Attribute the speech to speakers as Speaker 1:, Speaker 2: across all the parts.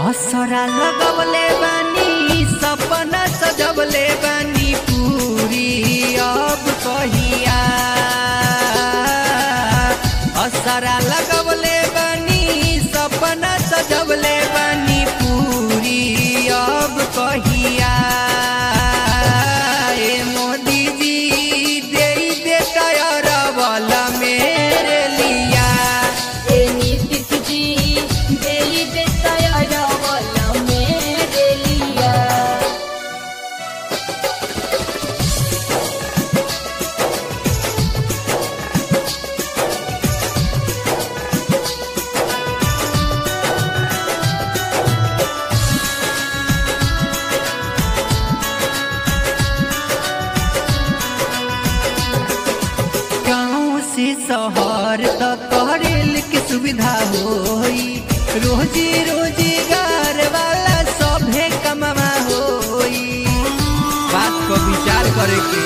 Speaker 1: असरा लगवले बानी सपना सजवले बानी पूरी अब कहिया असरा लगवले बानी सपना सजवले बानी पूरी अब कहिया ए मोदी जी दे दे टायर वाला मेरे लिया
Speaker 2: ए नीतीश जी देली बेताया वाला मेरे लिया
Speaker 1: गाँव से शहर तक रेल के सुविधा होई रोजी रोजगार वाला सभे कमावा होई बात को विचार करे के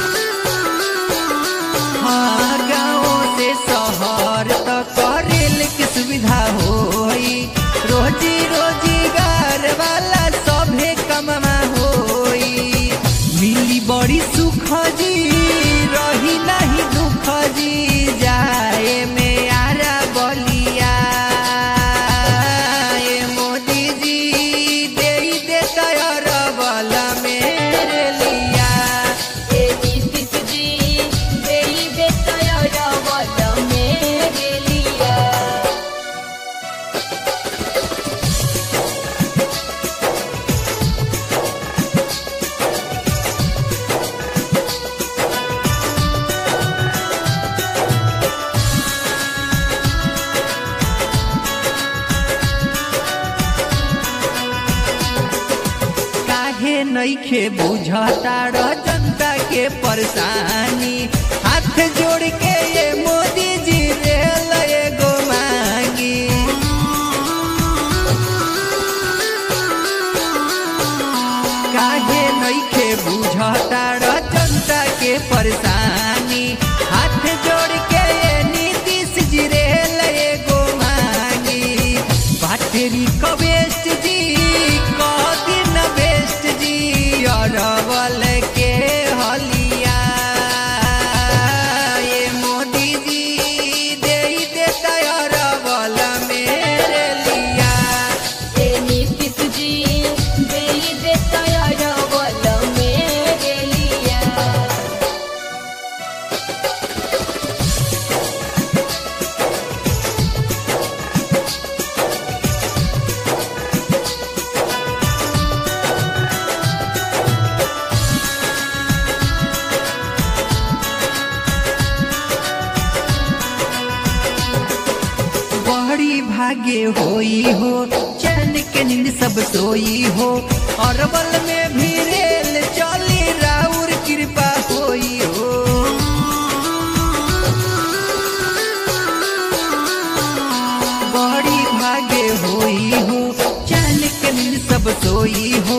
Speaker 1: हाँ गाँव से शहर तक रेल के सुविधा होई रोजी रोजगार वाला सभे कमावा होई मिली बड़ी सुख जी रही नहीं दुख जी जाए में आरा बलिया ए मोदी जी दे दे टायर वाला मेरे लिया
Speaker 2: ए नीतीश जी देली बेताया वाला मेरे लिया
Speaker 1: काहे नइखे बुझता र जनता के परेशानी हाथ जोड़ के ये मोदी जी रेल एगो मांगी काहे नइखे बुझता र जनता के परेशानी हाथ जोड़ के ये नीतीश जी रेल एगो मांगी बाटेरी कवेस्ट जी कदिन बेस्ट जी अरवल के हलिया ये मोदी जी दे दे अरवल मेरे लिया
Speaker 2: ए नीतीश जी देली बेताया वाला मेरे लिया
Speaker 1: बड़ी भाग्य होई हो चैन के नींद सब सोई हो अरबल में भी रेल चली राउर कृपा होई हो बड़ी भाग्य होई हो चैन के नींद सब सोई हो